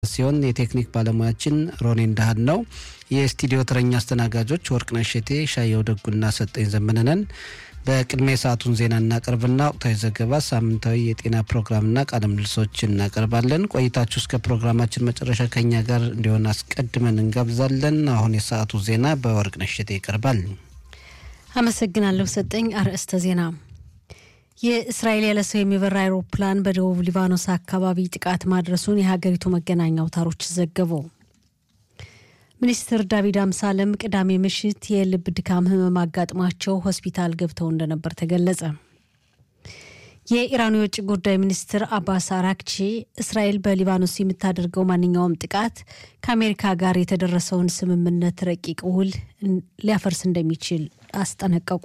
ሲሆን የቴክኒክ ባለሙያችን ሮኔ እንዳህል ነው። የስቱዲዮ ተረኛ አስተናጋጆች ወርቅነሽ እሸቴ፣ ሻየው ደጉና ሰጠኝ ዘመነነን። በቅድሚያ የሰዓቱን ዜና እናቀርብና ወቅታዊ ዘገባ፣ ሳምንታዊ የጤና ፕሮግራምና ቃለ ምልልሶችን እናቀርባለን። ቆይታችሁ እስከ ፕሮግራማችን መጨረሻ ከኛ ጋር እንዲሆን አስቀድመን እንጋብዛለን። አሁን የሰዓቱ ዜና በወርቅነሽ እሸቴ ይቀርባል። አመሰግናለሁ ሰጠኝ። አርዕስተ ዜና የእስራኤል ያለ ሰው የሚበራ አይሮፕላን በደቡብ ሊባኖስ አካባቢ ጥቃት ማድረሱን የሀገሪቱ መገናኛ አውታሮች ዘገቡ። ሚኒስትር ዳዊት አምሳለም ቅዳሜ ምሽት የልብ ድካም ህመም አጋጥሟቸው ሆስፒታል ገብተው እንደነበር ተገለጸ። የኢራኑ የውጭ ጉዳይ ሚኒስትር አባስ አራክቺ እስራኤል በሊባኖስ የምታደርገው ማንኛውም ጥቃት ከአሜሪካ ጋር የተደረሰውን ስምምነት ረቂቅ ውል ሊያፈርስ እንደሚችል አስጠነቀቁ።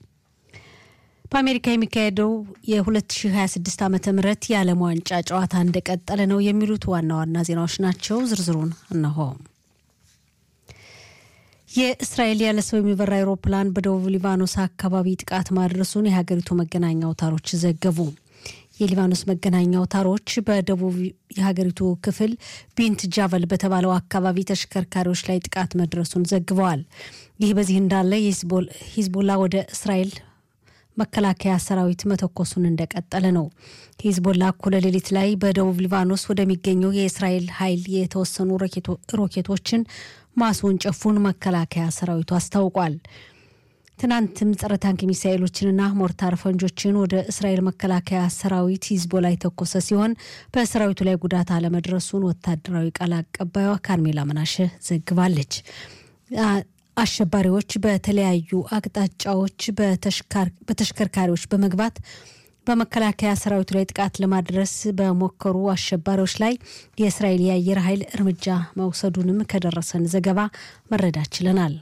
በአሜሪካ የሚካሄደው የ2026 ዓ ም የዓለም ዋንጫ ጨዋታ እንደቀጠለ ነው የሚሉት ዋና ዋና ዜናዎች ናቸው። ዝርዝሩን እነሆ። የእስራኤል ያለ ሰው የሚበራ አይሮፕላን በደቡብ ሊባኖስ አካባቢ ጥቃት ማድረሱን የሀገሪቱ መገናኛ አውታሮች ዘገቡ። የሊባኖስ መገናኛ አውታሮች በደቡብ የሀገሪቱ ክፍል ቢንት ጃቨል በተባለው አካባቢ ተሽከርካሪዎች ላይ ጥቃት መድረሱን ዘግበዋል። ይህ በዚህ እንዳለ ሂዝቦላ ወደ እስራኤል መከላከያ ሰራዊት መተኮሱን እንደቀጠለ ነው። ሂዝቦላ እኩለ ሌሊት ላይ በደቡብ ሊባኖስ ወደሚገኘው የእስራኤል ኃይል የተወሰኑ ሮኬቶችን ማስወንጨፉን መከላከያ ሰራዊቱ አስታውቋል። ትናንትም ጸረ ታንክ ሚሳኤሎችንና ሞርታር ፈንጆችን ወደ እስራኤል መከላከያ ሰራዊት ሂዝቦላ የተኮሰ ሲሆን በሰራዊቱ ላይ ጉዳት አለመድረሱን ወታደራዊ ቃል አቀባዩ ካርሜላ መናሸ ዘግባለች። አሸባሪዎች በተለያዩ አቅጣጫዎች በተሽከርካሪዎች በመግባት በመከላከያ ሰራዊቱ ላይ ጥቃት ለማድረስ በሞከሩ አሸባሪዎች ላይ የእስራኤል የአየር ኃይል እርምጃ መውሰዱንም ከደረሰን ዘገባ መረዳት ችለናል።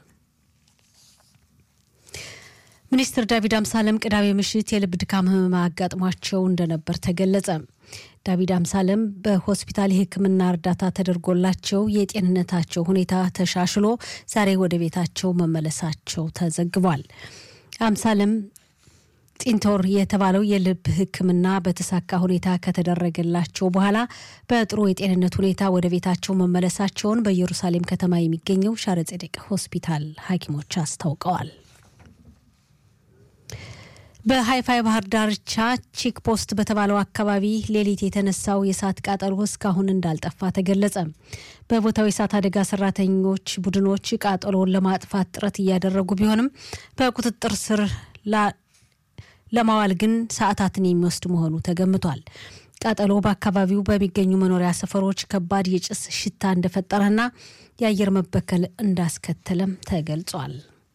ሚኒስትር ዳዊት አምሳለም ቅዳሜ ምሽት የልብ ድካም ህመም አጋጥሟቸው እንደነበር ተገለጸ። ዳዊት አምሳለም በሆስፒታል የሕክምና እርዳታ ተደርጎላቸው የጤንነታቸው ሁኔታ ተሻሽሎ ዛሬ ወደ ቤታቸው መመለሳቸው ተዘግቧል። አምሳለም ጢንቶር የተባለው የልብ ሕክምና በተሳካ ሁኔታ ከተደረገላቸው በኋላ በጥሩ የጤንነት ሁኔታ ወደ ቤታቸው መመለሳቸውን በኢየሩሳሌም ከተማ የሚገኘው ሻረ ጼዴቅ ሆስፒታል ሐኪሞች አስታውቀዋል። በሀይፋ የባህር ዳርቻ ቼክ ፖስት በተባለው አካባቢ ሌሊት የተነሳው የእሳት ቃጠሎ እስካሁን እንዳልጠፋ ተገለጸ። በቦታው የእሳት አደጋ ሰራተኞች ቡድኖች ቃጠሎውን ለማጥፋት ጥረት እያደረጉ ቢሆንም በቁጥጥር ስር ለማዋል ግን ሰዓታትን የሚወስድ መሆኑ ተገምቷል። ቃጠሎ በአካባቢው በሚገኙ መኖሪያ ሰፈሮች ከባድ የጭስ ሽታ እንደፈጠረና የአየር መበከል እንዳስከተለም ተገልጿል።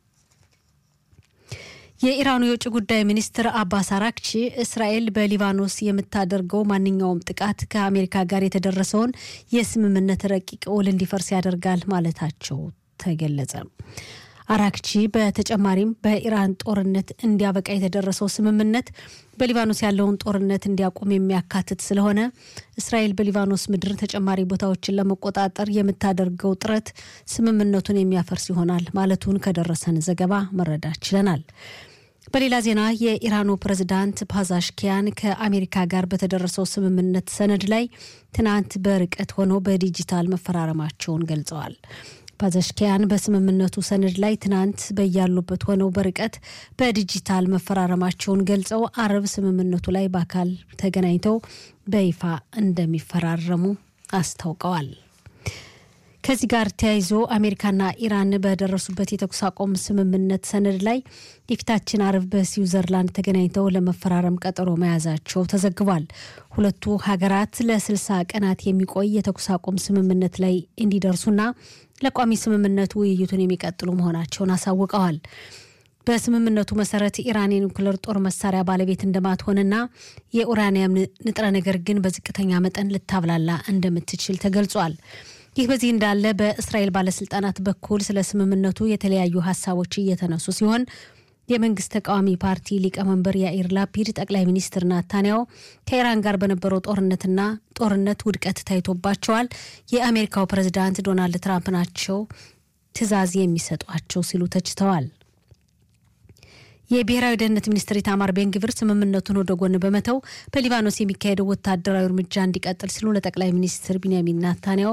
የኢራኑ የውጭ ጉዳይ ሚኒስትር አባስ አራክቺ እስራኤል በሊባኖስ የምታደርገው ማንኛውም ጥቃት ከአሜሪካ ጋር የተደረሰውን የስምምነት ረቂቅ ውል እንዲፈርስ ያደርጋል ማለታቸው ተገለጸ። አራክቺ በተጨማሪም በኢራን ጦርነት እንዲያበቃ የተደረሰው ስምምነት በሊባኖስ ያለውን ጦርነት እንዲያቆም የሚያካትት ስለሆነ እስራኤል በሊባኖስ ምድር ተጨማሪ ቦታዎችን ለመቆጣጠር የምታደርገው ጥረት ስምምነቱን የሚያፈርስ ይሆናል ማለቱን ከደረሰን ዘገባ መረዳት ችለናል። በሌላ ዜና የኢራኑ ፕሬዝዳንት ፓዛሽኪያን ከአሜሪካ ጋር በተደረሰው ስምምነት ሰነድ ላይ ትናንት በርቀት ሆነው በዲጂታል መፈራረማቸውን ገልጸዋል። ፓዛሽኪያን በስምምነቱ ሰነድ ላይ ትናንት በያሉበት ሆነው በርቀት በዲጂታል መፈራረማቸውን ገልጸው አረብ ስምምነቱ ላይ በአካል ተገናኝተው በይፋ እንደሚፈራረሙ አስታውቀዋል። ከዚህ ጋር ተያይዞ አሜሪካና ኢራን በደረሱበት የተኩስ አቁም ስምምነት ሰነድ ላይ የፊታችን አርብ በስዊዘርላንድ ተገናኝተው ለመፈራረም ቀጠሮ መያዛቸው ተዘግቧል። ሁለቱ ሀገራት ለስልሳ ቀናት የሚቆይ የተኩስ አቁም ስምምነት ላይ እንዲደርሱና ለቋሚ ስምምነቱ ውይይቱን የሚቀጥሉ መሆናቸውን አሳውቀዋል። በስምምነቱ መሰረት ኢራን የኒውክለር ጦር መሳሪያ ባለቤት እንደማትሆንና የኡራኒየም ንጥረ ነገር ግን በዝቅተኛ መጠን ልታብላላ እንደምትችል ተገልጿል። ይህ በዚህ እንዳለ በእስራኤል ባለስልጣናት በኩል ስለ ስምምነቱ የተለያዩ ሀሳቦች እየተነሱ ሲሆን የመንግስት ተቃዋሚ ፓርቲ ሊቀመንበር ያኢር ላፒድ ጠቅላይ ሚኒስትር ናታንያሁ ከኢራን ጋር በነበረው ጦርነትና ጦርነት ውድቀት ታይቶባቸዋል፣ የአሜሪካው ፕሬዚዳንት ዶናልድ ትራምፕ ናቸው ትዕዛዝ የሚሰጧቸው ሲሉ ተችተዋል። የብሔራዊ ደህንነት ሚኒስትር ኢታማር ቤንግቪር ስምምነቱን ወደ ጎን በመተው በሊባኖስ የሚካሄደው ወታደራዊ እርምጃ እንዲቀጥል ሲሉ ለጠቅላይ ሚኒስትር ቢንያሚን ናታንያሁ